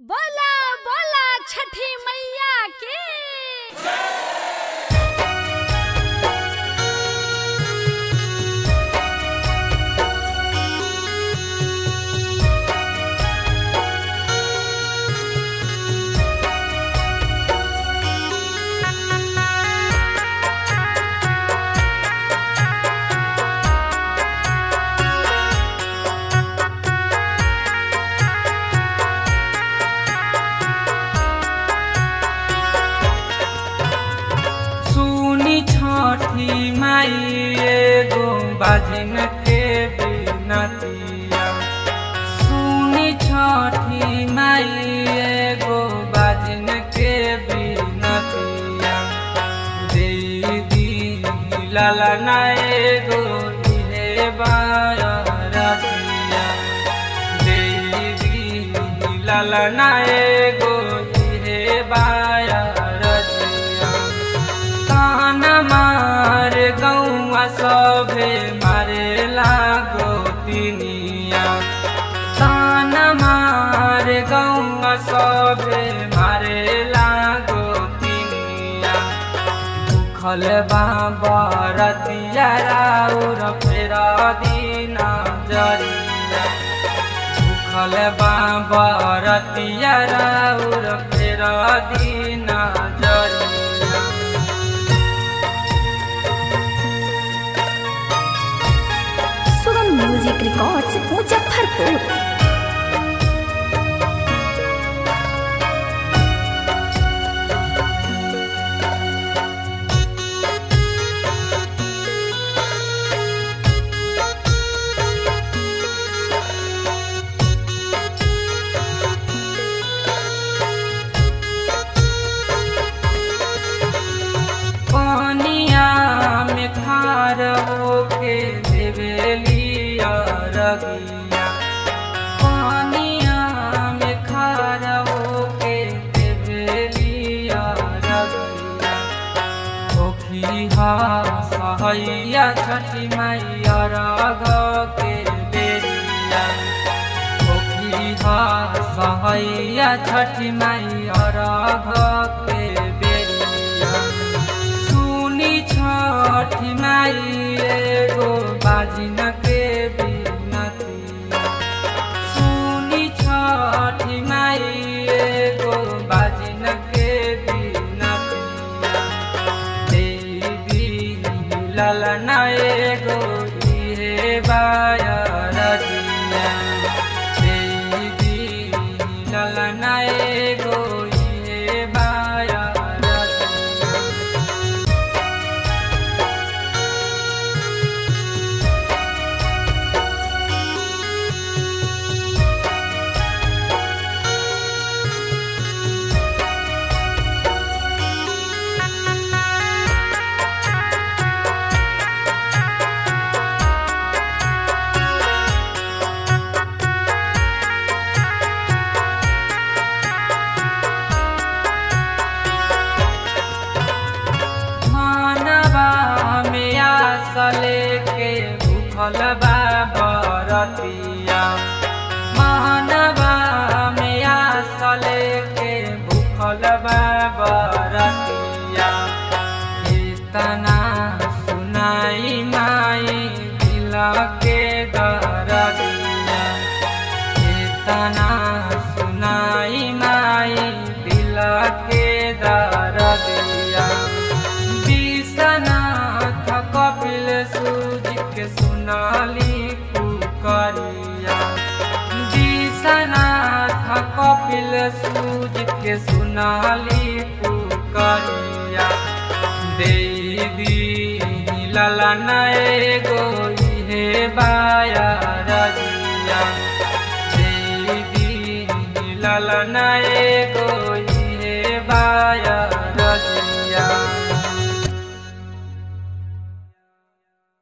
बोला बोला छठी मैया की सुनी छठी माई एगो बाजन के बिनतिया सुनी छठी माई एगो बाजन के बिनतिया दे दी लाला ना एगो इहे बारतिया दे दी लाला ना एगो इहे बारतिया तान मार गौआ सभे मारे लागो तिनिया तान मार गौआ सभे मारे लागो तिनिया दुखल बाबा रतिया राउर फेरा दीना जरिया दुखल बाबा रतिया राउर फेरा दीना जरिया सुगम म्यूजिक रिकॉर्ड्स मुजफ्फरपुर पानिया में खार होके देवेलिया रगिया पानिया में खार होके देवेलिया रगिया ओखिहा सहैया छठी मैया रग के बेरिया ओखिहा सहैया छठी मैया रग के बेरिया सुनी छठी माई एगो बाजिन के बिनतिया सुनी छठी माई एगो बाजिन के बिनतिया देवी ललना एगो इहे बाया रजिया देवी ललना एगो इहे बाया रजिया मानवा में आसले के भूखल बा बरतिया मानवा में आसले के भूखल बा बरतिया कितना सुनाई माई दिल के दरदिया कितना सुनाई माई दिल के दरदिया विश्वनाथ कपिल सूज के सुनाली पुकरिया विश्वनाथ कपिल सूज के सुनाली पुकरिया देवी ललना एगो इहे बाया रजिया देवी ललना एगो